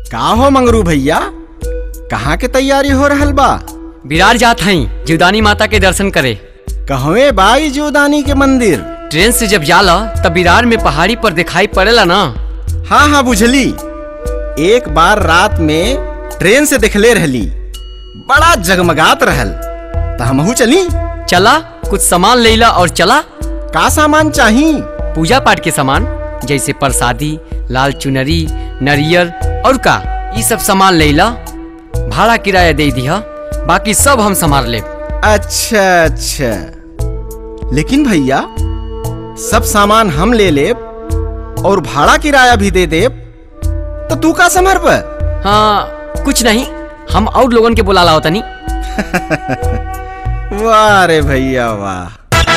का हो मंगरू भैया कहाँ के तैयारी हो रहल बा विरार जात हई जीवदानी माता के दर्शन करे कहवे बाई जीवदानी के मंदिर ट्रेन से जब जाला तब विरार में पहाड़ी पर दिखाई पड़ेला ना हाँ हाँ बुझली एक बार रात में ट्रेन से देखले रहली बड़ा जगमगात रहल त हमहू चली चला कुछ सामान लेला और चला का सामान चाही पूजा पाठ के सामान जैसे प्रसादी लाल चुनरी नरियर और का ये सब सामान लेला भाड़ा किराया दे दिया बाकी सब हम संभाल ले अच्छा अच्छा लेकिन भैया सब सामान हम ले लेब और भाड़ा किराया भी दे देब तो तू का संभर पर हाँ कुछ नहीं हम और लोगन के बुला लाओ तनी वाह रे भैया वाह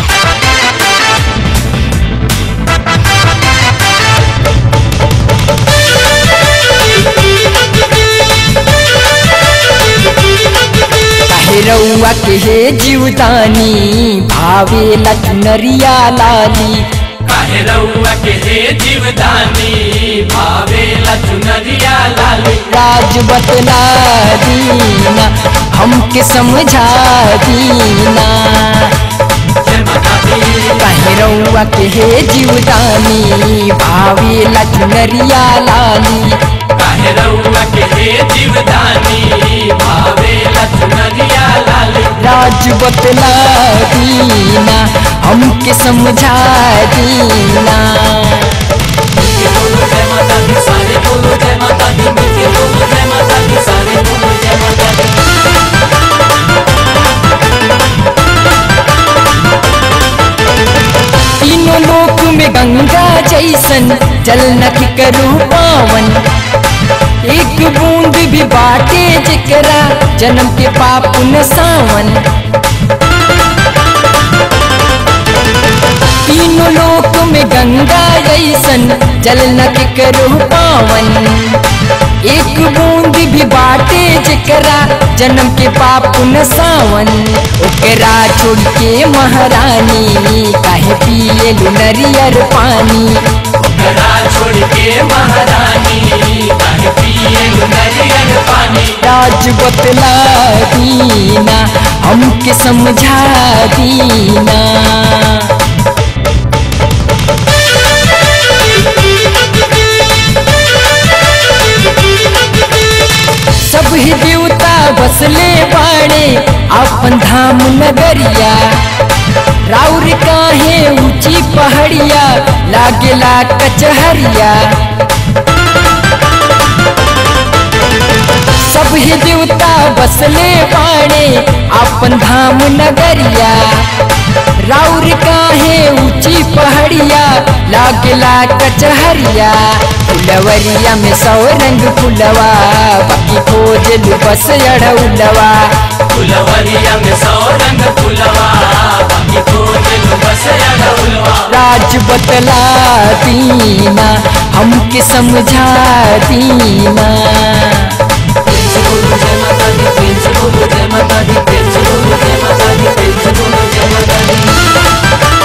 काहे रउआ के हे जीवदानी भावे लखनरिया लाली काहे रउआ के हे जीवदानी भावे लचुनरिया लाली राज बतला दीना हमके समझा दीना जय माता दी काहे रउआ के हे जीवदानी भावे लखनरिया लाली काहे रउआ के हे जीवदानी भावे लचुनरिया लाली राज बतला दीना हमके समझा दीना मिलके बोलो जय माता दी सारे बोलो जय माता दी मिलके बोलो जय माता दी सारे बोलो जय माता दी तीनों लोक में गंगा जैसन जल नख करू पावन एक बूंद भी बाटे जकरा जन्म के पाप न सावन तीनों लोक में गंगा जैसन जल नख करू पावन एक बूंद भी बाटे जकरा जन्म के पाप न सावन ओकरा छोड़ के महारानी काहे पिए नरियर पानी ओकरा छोड़ के महारानी काहे पिए नरियल पानी राज बतला दीना हमके समझा दीना सब ही देवता बसले बाड़े अपन धाम नगरिया राउर काहे ऊंची पहाड़िया लागेला कचहरिया सब ही देवता बसले बाड़े अपन धाम नगरिया राउर काहे ऊंची पहाड़िया लागेला कचहरिया फुलवरिया में सौ रंग फुलवा बाकी खोजल बस अड़उलवा फुलवरिया में सौ रंग फुलवा बाकी खोजल बस अड़उलवा राज बतला दीना हमके समझा दीना प्रेम से बोलो जय माता दी प्रेम से बोलो जय माता दी प्रेम से बोलो जय माता दी प्रेम से बोलो जय माता दी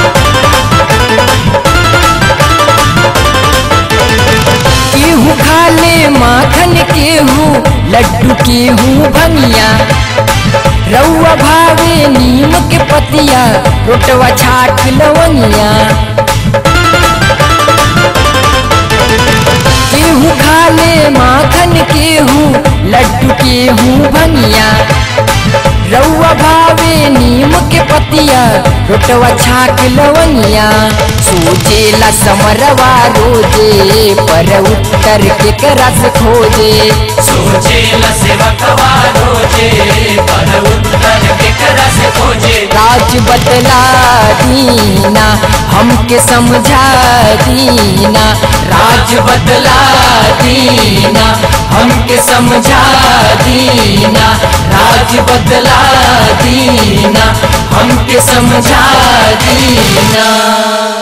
केहू खा ले माखन केहू लड्डू केहू भंगिया रउआ भावे नीम के पतिया रोटवा छाट लवंगिया केहू खा ले माखन केहू लड्डू केहू भंगिया रउआ भावे नीम के पतिया रोटवा छाक लवंगिया सोचेला समरवा रोजे पर उत्तर के करस खोजे सोचे ल सेवा कवा रोजे पर उत्तर के करा से खोजे राज बतला दीना हमके समझा दीना राज बदला दीना हमके समझा दीना राज बदला दीना हमके समझा दीना